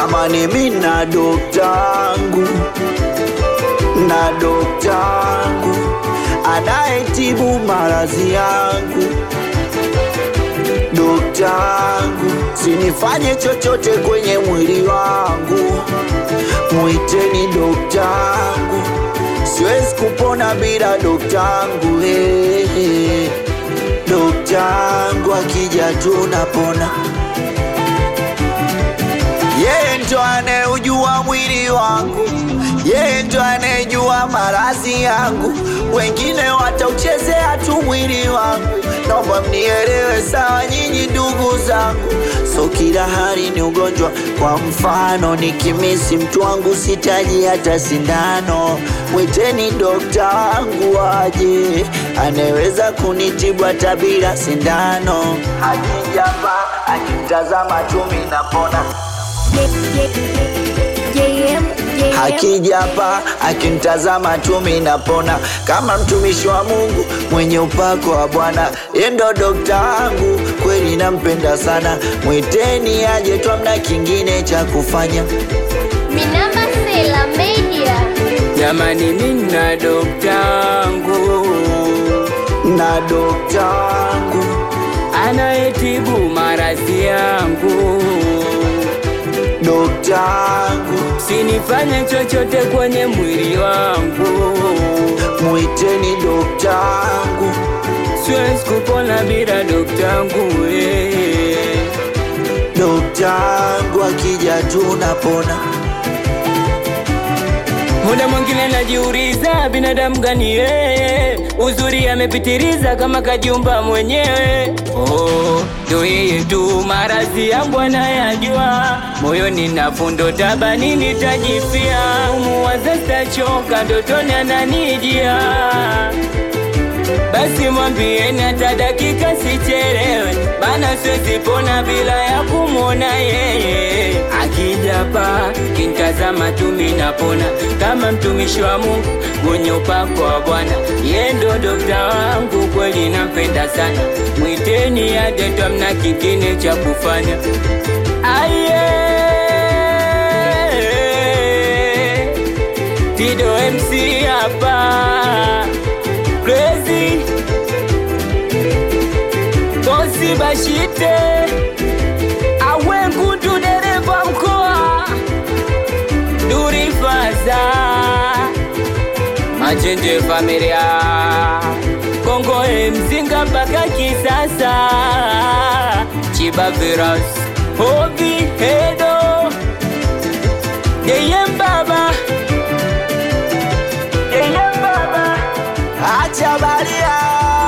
Jamani, mi na doktangu na doktangu anayetibu maradhi yangu. Doktangu, sinifanye chochote kwenye mwili wangu, mwiteni doktangu, siwezi kupona bila doktangu. Hey, hey. Doktangu akija tunapona. Yeye ndo anayeujua mwili wangu, yeye ndo anayejua maradhi yangu. Wengine watauchezea tu mwili wangu, naomba mnielewe sawa, nyinyi ndugu zangu. So kila hali ni ugonjwa. Kwa mfano, nikimisi mtu wangu sitaji hata sindano, mwiteni dokta wangu aje, anaweza kunitibu hata bila sindano. Akijapa akitazama chumi napona Akija hapa akinitazama tu mimi napona, kama mtumishi wa Mungu mwenye upako wa Bwana. Yeye ndo dokta wangu, kweli nampenda sana, mwiteni aje tu, hamna kingine cha kufanya. Minamba Sela Media. Jamani, mina doktangu Na dokta wangu anayetibu maradhi yangu, dokta wangu, sinifanye chochote kwenye mwili wangu, mwiteni dokta wangu, siwezi kupona bila doktangu eh. dokta wangu akija tu napona. Muda mwingine najiuliza binadamu gani yeye, uzuri amepitiliza kama kajumba mwenyewe. Oh, ndo yeye tu, maradhi yangu anayajua, moyoni na fundo tabani nitajifia, umuwaza sitachoka, ndotoni ananijia basi mwambieni hata dakika sichelewe, bana siwezi pona bila ya kumwona yeye. Akija pa kintazama tu mimi napona, kama mtumishi wa Mungu mwenye upako wa Bwana. Yeye ndo dokta wangu, kweli nampenda sana, mwiteni aje tu, hamna kingine cha kufanya. Aye, Tido MC hapa Crazy Bosi Bashite Awe Ngundu dereva mkoa Duri Faza Machenje familia Kongo mzinga mpaka kisasa Chiba Viras Hobi Hedo Yeye Baba Yeye Baba Acha baria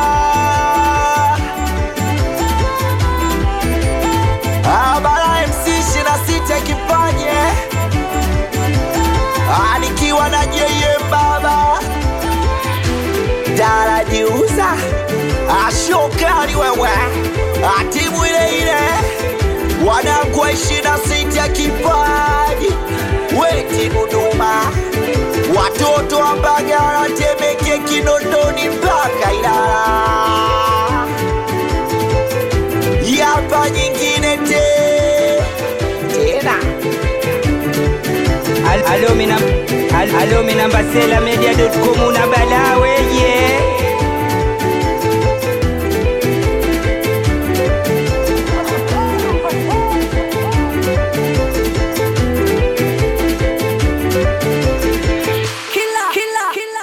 Abara MC 26 kipanye Ah, nikiwa na JM baba darajiuza ashokani wewe Ah, timu ile ile wanakwa ishirini na sita kipaji weti Dodoma watoto wa Mbagala, Temeke, Kinondoni mpaka Ilala. Yapa nyingine te tena Al- Alo mina Al- Alo mina mbasela media.com una balawe yeah